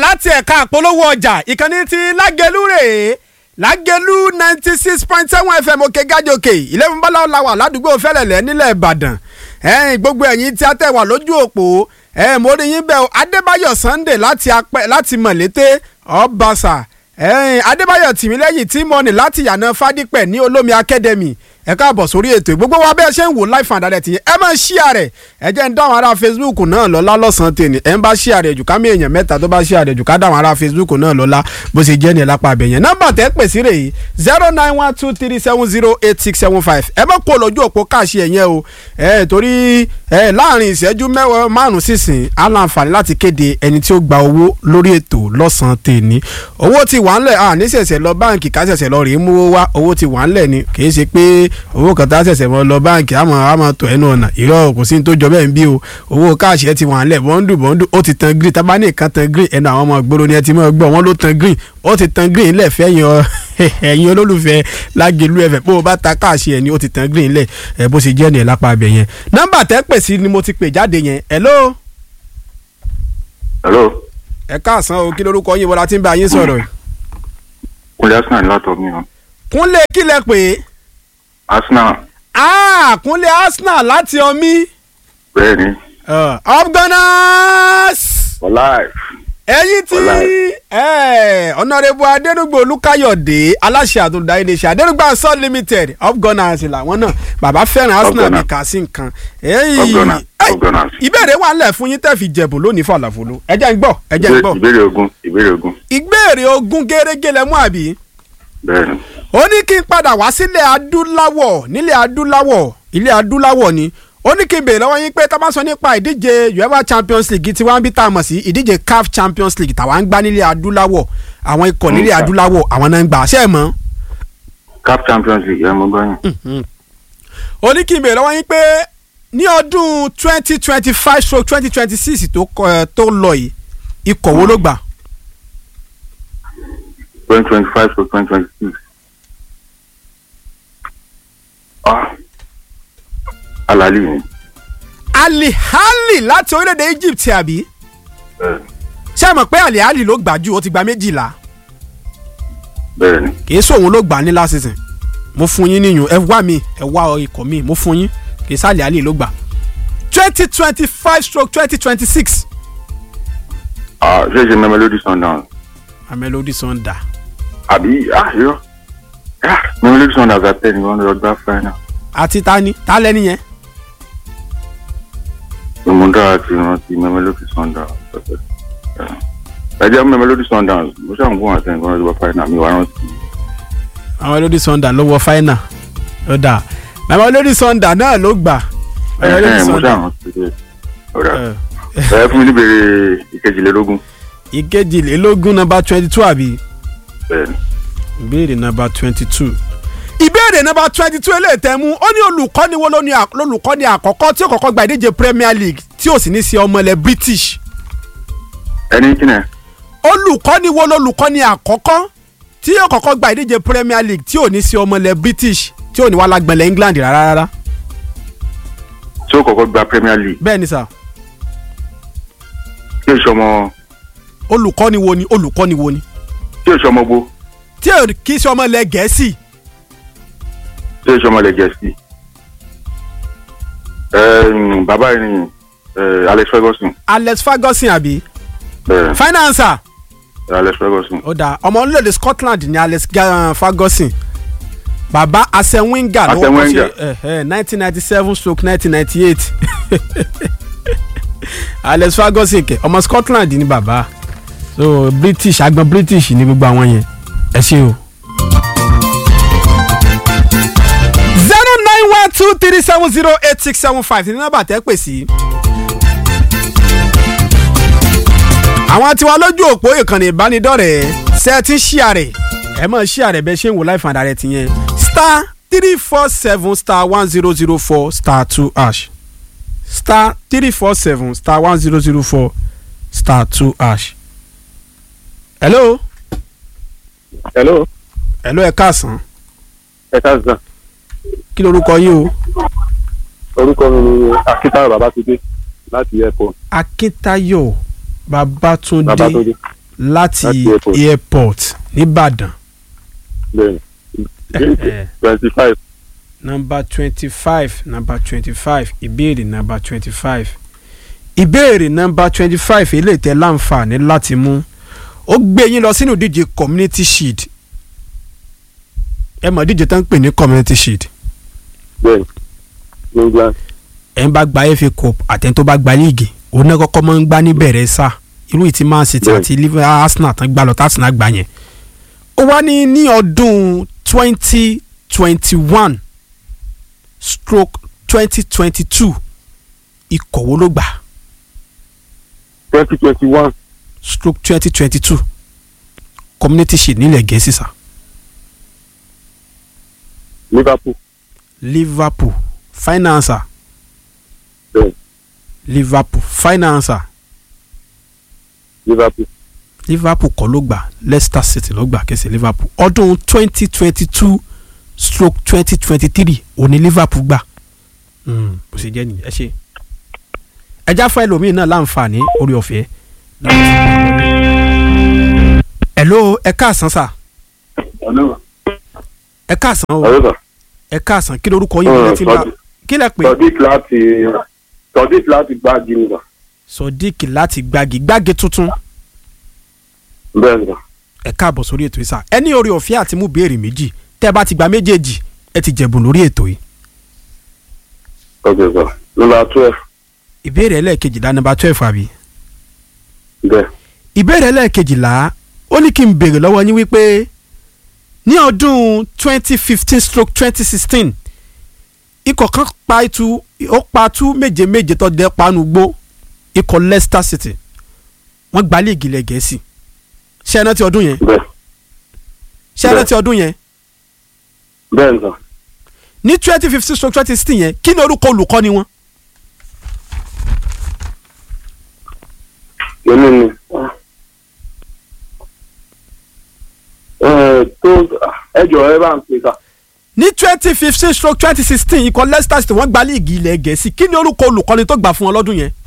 láti ẹ̀ka àpolówó ọjà ìkànnì ti lágẹ̀lú rèé lágẹ̀lú ninety six point seven fm òkè gájòkè ìlẹ́fún bọ́lá làwà ládùúgbò fẹ́lẹ̀lẹ́ nílẹ̀ ìbàdàn ẹ̀yìn gbogbo ẹ̀yìn tí a tẹ̀ wà lójú òpó ẹ̀ mo rí yín bẹ́ẹ̀ o adébáyọ̀ sunday láti apẹ́ láti mọ̀lété ọ̀bàṣà ẹ̀yìn adébáyọ̀ tìmílẹ́yìn tí mo ní láti yànà fádípẹ̀ ní olómi academy ẹ káàbọ̀ sórí ètò gbogbo wa bẹ́ẹ̀ ṣe ń wò live and direct yẹn ẹ máa ṣíà rẹ̀ ẹ jẹ́ ń dáhùn ará facebook náà lọ́lá lọ́sàn-án tèmi ẹ ń bá ṣíà rẹ̀ jù ká mi èèyàn mẹ́ta tó bá ṣíà rẹ̀ jù ká dáhùn ará facebook náà lọ́lá bó ṣe jẹ́ ní ẹ̀ lápá abẹ yẹn nọ́mbà tẹ́ pè sí rèé zero nine one two three seven zero eight six seven five ẹ má kó lójú òpó káàṣì ẹ̀yẹn o ẹ torí ẹ láàrin ìṣẹ́jú mẹ́wàá márùn sísìn á láǹfààní láti kéde ẹni tí ó gba owó lórí ètò lọ́sàn-án tèmi owó ti wà ńlẹ̀ à ní ṣẹ̀ṣẹ̀ lọ báǹkì ká ṣẹ̀ṣẹ̀ lọ rèé mú wá owó ti wà ńlẹ̀ ni kì í ṣe pé owó kan tá ṣẹ̀ṣẹ̀ mọ́ lọ báǹkì àmọ́ àmọ́ tó ẹnu ọ̀nà ìrọ̀ kò sí ní tó jọ bẹ́ẹ̀ ń bí o owó káàṣì ẹ ti wà ńlẹ̀ bọ́ńdù bọ́ńdù ó ti tan green tábà ní ìkan tan green ẹnu àwọn ọmọ ìgboro ni ẹ ti mọ́ gbọ́ wọn ló tan green ó ti tan green lẹ̀ fẹ́ yan ẹ̀yin olólùfẹ́ lágẹ̀lú ẹ̀fẹ̀ bó o bá ta káàṣì ẹ̀ ni ó ti tan green lẹ̀ ẹ̀ bó ṣe jẹ́ ní ẹ̀ lápá abẹ yẹn nọ́mbà tẹ́ pè sí ni mo ti pè jáde yẹn hello. hello. ẹ káàsán o kí lorúkọ yín wọlá tí ń bá yín sọ̀rọ̀. kúnlẹ̀ arsenal látọ̀ mi o. kúnlé kí lẹ pè é. arsenal. ah kúnlé arsenal láti ọmí. bẹ́ẹ̀ni. Uh, up gunners. for life. ẹ̀yin tí ọ̀nàrẹ́bù adẹ́nugbò olùkàyọ̀dé aláṣẹ àtúndà iléeṣẹ́ adẹ́nugbà sun limited up gunners làwọn náà bàbá fẹ́ràn arsenal ní kà sí nǹkan. Up Gunners, Up Gunners. ìbéèrè wà ńlẹ̀ fún yín tẹ́ fi jẹ̀bù lónìí fàlàfolo ẹ jẹ́ ń gbọ́ ẹ jẹ́ ń gbọ́. ìbéèrè ogun ìbéèrè ogun. ìgbéèrè ogún gẹ́rẹ́gẹ́ lẹ mú àbí. bẹ́ẹ̀ni. ó ní kí n padà wá sílẹ̀ adúláwọ̀ nílẹ̀ adúláwọ̀ ilẹ̀ adúláwọ̀ ni ó ní kí n bèèrè lọ́wọ́ yín pé tá a bá sọ nípa ìdíje uefa champions league tí wọ́n ń bí tá a mọ̀ sí ìdíje caf champions league tàwa ń gbá nílẹ̀ adúláwọ̀ àwọn ikọ̀ nílẹ̀ Mm. adúláwọ̀ àwọn náà ń gbà ṣe é mọ́. cap champions league ẹ mọ gbọ́yìn. ó ní kí n bèèrè lọ́wọ́ yín pé ní ọdún twenty twenty five stroke twenty twenty six tó kọ- ẹ, tó lọ yìí ikọ̀ wo ló gbà. twenty twenty five to twenty twenty six. ah alali ni. alihali láti orílẹ̀-èdè egypt àbí bẹ́ẹ̀ni ṣé ẹ mọ̀ pé alihali ló gbà jù ó ti gba méjìlá. bẹ́ẹ̀ni. kì í sóhun ló gbà ní last season mo fún yín níyùn ẹ wá mi ẹ wá ikọ̀ mi mo fún yín kì í sálẹ̀ àlè ló gbà twenty twenty five stroke twenty twenty six ah ṣé ṣe Mamelodi Sundowns Mamelodi Sundowns àbí ah yọ ah Mamelodi Sundowns àtẹ ni wọn lọ gbá final. àti tani ta lẹ́ni yẹn ìmúdá àti ìrántí Mamelodi Sundowns ẹ jẹ́ Mamelodi Sundowns mo ṣàǹgùn àti nǹkan lọ gbá final mi wà rántí. Mamelodi Sundowns ló wọ final ó dà Mamelodi Sundowns náà ló gbà ẹ Mamelodi ẹ mo Sundowns ṣàrántí bẹ́ẹ̀. ọ̀rẹ́ ẹ, ẹ fún mi níbèrè ìkejìlélógún. ìkejìlélógún nọ́mbà twenty two àbí bẹ́ẹ̀ni ìbéèrè nọ́mbà twenty two ìbéèrè nọ́mbà twenty two eléyìí tẹ́ mú ó ní olùkọ́ni wo ló ní à- lolùkọ́ni àkọ́kọ́ tí ó kọ́kọ́ gba ìdíje Premier League tí ò sì ní sí ọmọ ilẹ̀ British ẹni kí ni ẹ olùkọ́ni wo lolùkọ́ni àkọ́kọ́ tí yóò kọ́kọ́ gba ìdíje Premier League tí ò ní sí ọmọ ilẹ̀ British tí ò ní wá lágbẹ̀lẹ̀ England rárá rárá tí ó kọ́kọ́ gba Premier League bẹ́ẹ̀ ni sà tí èso ọmọ olùkọ́ni wo ni olùkọ́ni wo ni tí èso ọmọ gbó tí ò kì í ṣe ọmọ ilẹ̀ Gẹ̀ẹ́sì tí èso ọmọ lẹ́gẹ̀ẹ́sì ẹ̀ẹ́n bàbá yìí ni ẹ̀, Alex Ferguson Alex Ferguson àbí ẹ̀, finance Alex Ferguson ó dà ọmọ orílẹ̀-èdè Scotland ni Alex Ga- Ferguson bàbá Arsene Wenger ló Arsene wọ́n Wenger. ṣe nineteen ninety seven stroke nineteen ninety eight Alex Ferguson kẹ ọmọ Scotland ni bàbá so British agbọn British ni gbogbo àwọn yẹn ẹ ṣe o. zero nine one two three seven zero eight six seven five ní nọ́mbà tẹ́ pè sí. àwọn tiwa lójú òpó ìkànnì ìbánidọ́rẹ̀ẹ́ ṣe ti ń ṣí àrẹ̀ ẹ mọ̀ ṣí àrẹ̀ bẹ́ẹ̀ ṣe ń wò láì fàdà rẹ̀ tìyẹn star three four seven star one zero zero four star two hash star three four seven star one zero zero four star two hash. hello hello hello ẹ káàsán ẹ káàsán kí lorúkọ yín o orúkọ mi ni Akíntayọ̀ Babátúndé láti airport akíntayọ̀ babatunde Babátúndé láti Láti airport. airport nìbàdàn bẹ́ẹ̀ni Eh. twenty five nọmba twenty five nọmba twenty five ìbéèrè nọmba twenty five ìbéèrè nọmba twenty five eléyìí tẹ́ láǹfààní láti mú ó gbé yín lọ sínú ìdíje community shield ẹ mọ̀ ìdíje tó ń pè ní community shield bẹ́ẹ̀ni england ẹ̀ ń bá gba FA cup àtẹ̀ tó bá gba líìgì òun náà kọ́kọ́ máa ń gbá níbẹ̀rẹ̀ sá irú ìtì Man City Bẹ́ẹ̀ni. àti Liverpool Arsenal tán gbá lọ tá Arsenal gbá yẹn ó wá ní ní ọdún twenty twenty one stroke twenty twenty two ikọ̀ wo ló gbà twenty twenty one stroke twenty twenty two community shield nílẹ̀ gẹ̀ẹ́sì sá liverpool Liverpool financer bẹ́ẹ̀ni Liverpool financer liverpool liverpool kọ́ ló gbà leicester city ló gbà kẹsì liverpool ọdún twenty twenty two stroke twenty twenty three òní liverpool gbà Mm, bó ṣe jẹ́ nìyí ẹ ṣe. ẹja fún ẹlòmíín náà láǹfààní orí ọ̀fẹ́. hello ẹ káàsán sà ẹ káàsán o ọ̀rẹ́ sà ẹ káàsán kí lorúkọ yín Ọ̀rọ̀ bí ti bá Sodiq. kí lẹ pè sodiq láti sodiq láti gbá jìnnà sodiq láti gbági gbági tuntun bẹ́ẹ̀ni sà ẹ káàbọ̀ sórí ètò yìí sà ẹ ní orí ọ̀fẹ́ àti mú béèrè méjì tẹ́ ẹ bá ti gba méjèèjì ẹ ti jẹ̀bùn lórí ètò yìí. ok sà nọ́mbà twelve ìbéèrè ẹlẹ́ẹ̀kejìlá nọmba twelve àbí. bẹ́ẹ̀ ìbéèrè ẹlẹ́ẹ̀kejìlá ó ní kí n béèrè lọ́wọ́ yín wípé ní ọdún twenty fifteen stroke twenty sixteen ikọ̀ kan pa itu ó pa tú méje méje tó dẹ́ panu gbó ikọ̀ Leicester City wọ́n gba líìgì ilẹ̀ gẹ̀ẹ́sì ṣé ẹ rántí ọdún yẹn bẹ́ẹ̀ ṣé ẹ rántí ọdún yẹn bẹ́ẹ̀ni sà ní twenty fifteen stroke twenty sixteen yẹn kí ni orúkọ olùkọ́ni wọn yẹmi ni ẹ tó ẹ jọ ẹ bá ń pè sà ní twenty fifteen stroke twenty sixteen ikọ̀ Leicester City wọ́n gba líìgì ilẹ̀ gẹ̀ẹ́sì kí ni orúkọ olùkọ́ni tó gbà fún wọn lọ́dún yẹn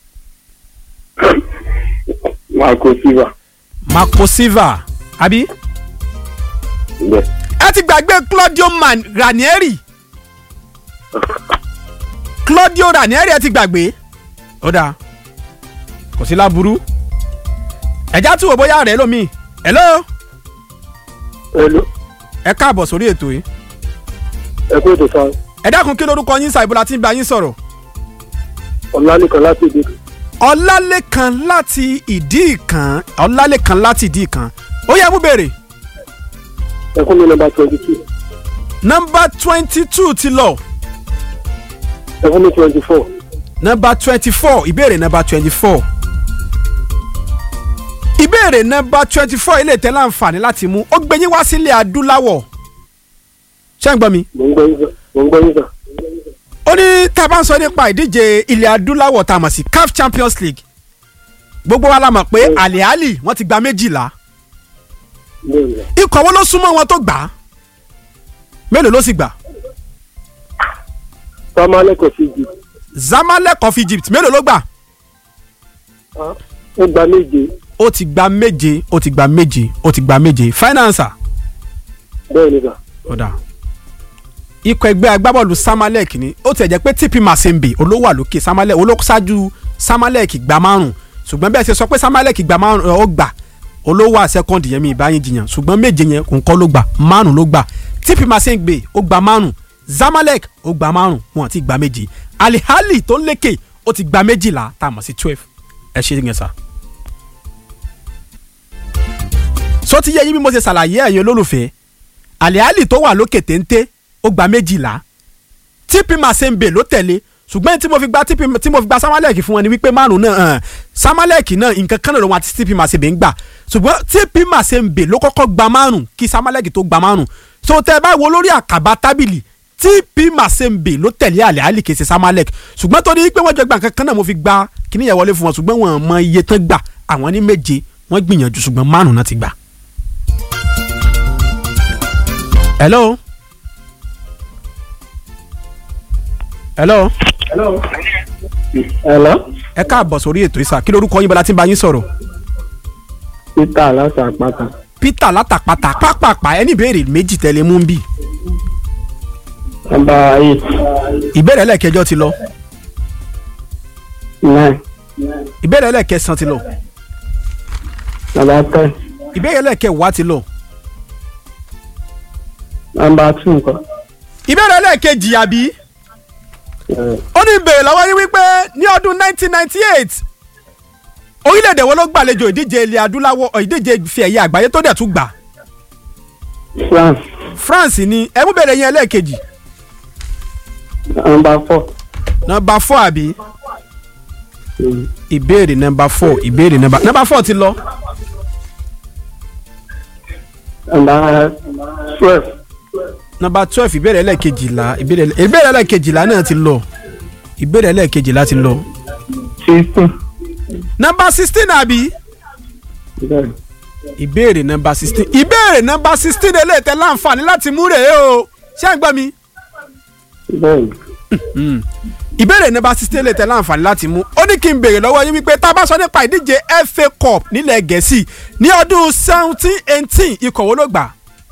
marco silva Marco Silva àbí bẹ́ẹ̀ ẹ ti gbàgbé Claudio Man Ranieri Claudio Ranieri ẹ ti gbàgbé ó dáa kò sí láburú ẹjá tí wò bóyá rẹ lómi hello hello ẹ káàbọ̀ sórí ètò yìí ẹ kó ètò sáà ẹ dákun kí lórúkọ yín ṣàìbò láti bá yín sọ̀rọ̀ ọ̀lànìkan láti ìdí ọlálẹ́kan láti ìdí ìkan ọlálẹ́kan láti ìdí ìkan ó yẹ mú béèrè ẹ fún mi nọ́mbà twenty two nọ́mbà twenty two ti lọ ẹ fún mi twenty four nọ́mbà twenty four ìbéèrè nọ́mbà twenty four ìbéèrè nọ́mbà twenty four ilé ìtẹ́ láǹfààní láti mú ó gbé yín wá sílẹ̀ adúláwọ̀ ṣé ń gbọ́ mi. mo ń gbọ́ yín sà mo ń gbọ́ yín sà ó ní tá a bá ń sọ nípa ìdíje ilẹ̀ adúláwọ̀ tá a mọ̀ sí CAF Champions League gbogbo wa la mọ̀ pé Mm. Al Ahly wọ́n ti gba méjìlá bẹ́ẹ̀ni sà ikọ̀ wo ló súnmọ́ wọn tó gbà á mélòó ló sì gbà samaleko sí jù Zamalek of Egypt mélòó ló gbà ó gba méje ó ti gba méje ó ti gba méje ó ti gba méje finance bẹ́ẹ̀ni sà ọ̀dà ikọ̀ ẹgbẹ́ agbábọ́ọ̀lù Samalek ni ó tiẹ̀ jẹ́ pé TP Mazembe olówó àlòkè Samalek olóṣáájú Samalek gba márùn ṣùgbọ́n bẹ́ẹ̀ ṣe sọ pé Samalek gba márùn ó gbà olówó àṣẹkọ́ndì yẹn mi ìbáyín jiyàn ṣùgbọ́n méje yẹn kò ń kọ́ ló gbà márùn ló gbà TP Mazembe ó gba márùn Zamalek ó gba márùn wọn ti gba méje Al Ahly tó lékè ó ti gba méjìlá tá a mọ̀ sí twelve ẹ ṣe yẹn sá. sọ ti yẹ yín bí mo ṣe ṣàlàyé ẹ̀yin olólùfẹ́ Al Ahly tó wà lókè téńté ó gba méjìlá TP Mazembe ló tẹ̀lé ṣùgbọ́n tí mo fi gba TP tí mo fi gba Samalek fún wọn ni wípé márùn náà hàn Samalek náà nǹkan kan náà lòun àti TP Mazembe ń gbà ṣùgbọ́n TP Mazembe ló kọ́kọ́ gba márùn kí Samalek tó gba márùn so tẹ́ ẹ bá wo lórí àkàbà tábìlì TP Mazembe ló tẹ̀lé Al Ahly kì í ṣe Samalek ṣùgbọ́n torí pé wọ́n jọ gba nǹkan kan náà mo fi gba kíní yẹn wọlé fún wọn ṣùgbọ́n wọn mọ iye tán gbà àwọn ní méje wọ́n gbìyànjú ṣùgbọ́n márùn náà ti gbà. hello. hello. hello ẹ káàbọ̀ sórí ètò ìsà kí lorúkọ yín bọ́lá tí ń bá yín sọ̀rọ̀ peter láti àpáta peter látàpàtà pápápá ẹni ìbéèrè méjì tẹ́lẹ̀ mú bí nọ́mbà eight ìbéèrè ẹlẹ́ẹ̀kẹjọ ti lọ nine ìbéèrè ẹlẹ́ẹ̀kẹsàn ti lọ nọ́mbà ten ìbéèrè ẹlẹ́ẹ̀kẹwàá ti lọ nọ́mbà two nǹkan ìbéèrè ẹlẹ́ẹ̀kejì àbí ẹ̀, ó ní ìbéèrè lọ́wọ́ yín wípé ní ọdún 1998 orílẹ̀-èdè wo ló gbàlejò ìdíje ilẹ̀ adúláwọ̀ ọ̀, ìdíje ife ẹ̀yẹ àgbáyé tó dẹ̀ tún gbà france France ni ẹ mú bèrè yẹn ẹlẹ́ẹ̀kejì nọ́mbà four nọmba four àbí mm, ìbéèrè nọmba four ìbéèrè nọmba nọmba four ti lọ nọ́mbà twelve nọmba twelve ìbéèrè ẹlẹ́ẹ̀kejìlá ìbéèrè ẹlẹ́- ìbéèrè ẹlẹ́ẹ̀kejìlá náà ti lọ ìbéèrè ẹlẹ́ẹ̀kejìlá ti lọ sixteen nọmba sixteen àbí bẹ́ẹ̀ ìbéèrè nọmba sixteen ìbéèrè nọmba sixteen eléyìí láǹfààní láti mú rèé o ṣé ẹ ń gbọ́ mi bẹ́ẹ̀ ìbéèrè nọmba sixteen eléyìí láǹfààní láti mú ó ní kí n béèrè lọ́wọ́ yín wípé tá a bá sọ nípa ìdíje FA Cup nílẹ̀ Gẹ̀ẹ́sì ní ọdún seventeen eighteen ikọ̀ wo ló gbà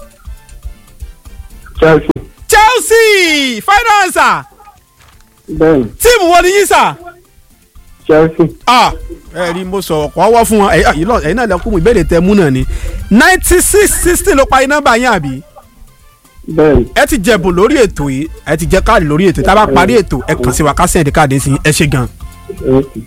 chelsea Chelsea final answer bẹ́ẹ̀ tíìmù wo ni yín sà. chelsea ah ẹ rí mo sọ̀rọ̀ kọ́ wọ́ fún wọn ẹ̀yin ẹ̀yin náà- ẹ̀yin náà lẹ́kùn ìbéèrè tẹ mú náà ni ninety six sixteen ló parí nọ́mbà yín àbí bẹ́ẹ̀ ẹ ti jẹ̀bùn lórí ètò yìí ẹ ti jẹ káàdì lórí ètò tá a bá parí ètò ẹ kàn sí wa ká sẹ́ǹdì káàdì sí ẹ ṣe gan. okay.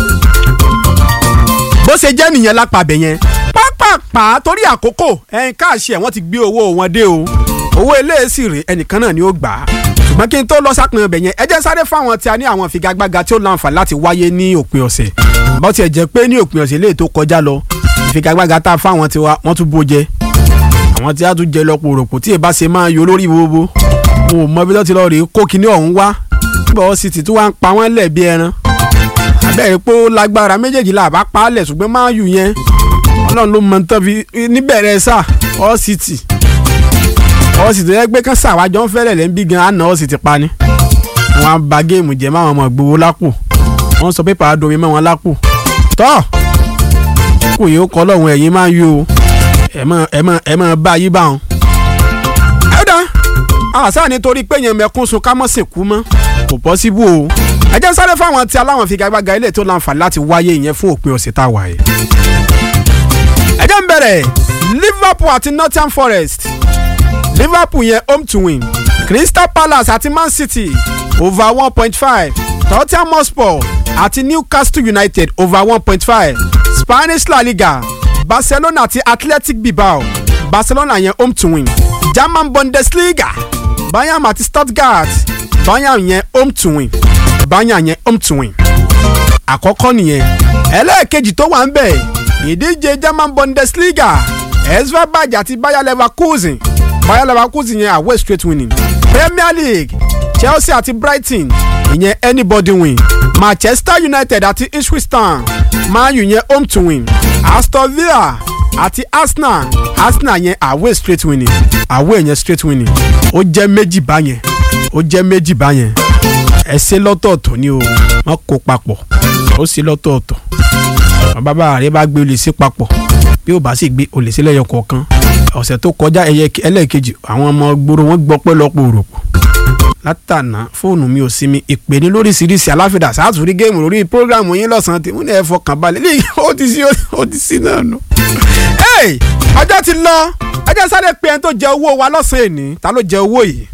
bó ṣe jẹ́ nìyẹn lápàbẹ̀ yẹn pápápá torí àkókò ẹ̀yin káàṣì ẹ̀ wọ́n ti gbé owó wọn dé o owó eléyèsí rè ẹnìkan náà ni ó gbà á ṣùgbọ́n kí n tó lọ sápin ọbẹ̀ yẹn ẹ jẹ́ sáré fáwọn tí a ní àwọn ìfigagbága tí ó láǹfààní láti wáyé ní òpin ọ̀sẹ̀ bó tiẹ̀ jẹ́ pé ní òpin ọ̀sẹ̀ léè tó kọjá lọ ìfigagbága tá a fáwọn tiwa wọ́n tún bó jẹ àwọn tí a tún jẹ lọ pòròpò tí èbá ṣe máa yọ lórí gbogbo mo ò mọ bí wọ́n ti lọ rèé kó kinní ọ̀hún wá bọ́ọ̀ sì ti tún wá ń pa wọ́n lẹ̀ bí ẹran abẹ́rẹ́ pé ó lágbára méjèèjì là bá pa á lẹ̀ ṣùgbọ́n máa yù yẹn ọlọ́run ló mọ tán fi níbẹ̀rẹ̀ sà ọ́ sì tì ọ́ sì tó yẹ pé kán sàwájọ́ ń fẹ́rẹ̀ lẹ́ ń bí gan àná ọ́ sì ti pa ni wọ́n á ba géèmù jẹ́ máwọn ọmọ gbowó lápò wọ́n sọ pépà adomi mọ́ wọn lápò tọ́ kò yóò kọ́ lọ́hùn ẹ̀yìn máa yù o ẹ̀ mọ̀ ẹ̀ mọ̀ ẹ̀ mọ̀ bá yí bá wọn. ẹ̀dá àṣà nítorí pé yẹn mẹ́kún sun ká mọ́ sìnkú mọ́ kò pọ́síbù o ẹ jẹ́ sáré fáwọn tí aláwọn fi gagbága ilé tó láǹfààní láti wáyé ìyẹn fún òpin ọ̀sẹ̀ tá a wà yìí. ẹ jẹ́ ń bẹ̀rẹ̀ Liverpool àti Nottingham Forest Liverpool yẹn home to win Crystal Palace àti Man City over one point five Tottenham Hotspur àti Newcastle United over one point five Spanish La Liga Barcelona àti Athletic Bilbao Barcelona yẹn home to win German Bundesliga Bayern àti Stuttgart Bayern yẹn home to win Bayern yẹn home to win àkọ́kọ́ nìyẹn ẹlẹ́ẹ̀kejì tó wà ń bẹ̀ ìdíje German Bundesliga Esvabaj àti Bayer Leverkusen Bayer Leverkusen yẹn away straight winning Premier League Chelsea àti Brighton ìyẹn anybody win Manchester United àti Ipswich Town Man U yẹn home to win Aston Villa àti Arsenal Arsenal yẹn away straight winning away yẹn straight winning ó jẹ́ méjì báyẹn ó jẹ́ méjì báyẹn ẹ ṣe lọ́tọ̀ọ̀tọ̀ ni o wọ́n kó papọ̀ ó ṣe lọ́tọ̀ọ̀tọ̀ àwọn bàbá rẹ bá gbé olè sí papọ̀ bí ó bá sì gbé olè sí lẹ́yọ kọ̀ọ̀kan ọ̀sẹ̀ tó kọjá ẹyẹ ẹlẹ́ẹ̀kejì àwọn ọmọ gbòòrò wọn gbọ́ pẹ́ lọ́pọ̀ òròpọ̀ látànà fóònù mi ò sí mi ìpè ní lóríṣiríṣi aláfẹ́dà sáàtúrí géèmù lórí prógráàmù yín lọ́sàn-án tí mo ní ẹ fọkàn balẹ̀ lè ó ti sí ó ti sí náà nù. ọjọ́ ti lọ ẹjẹ́ sáré pé ẹni tó jẹ owó wa lọ́sàn-án èní ta ló jẹ owó yìí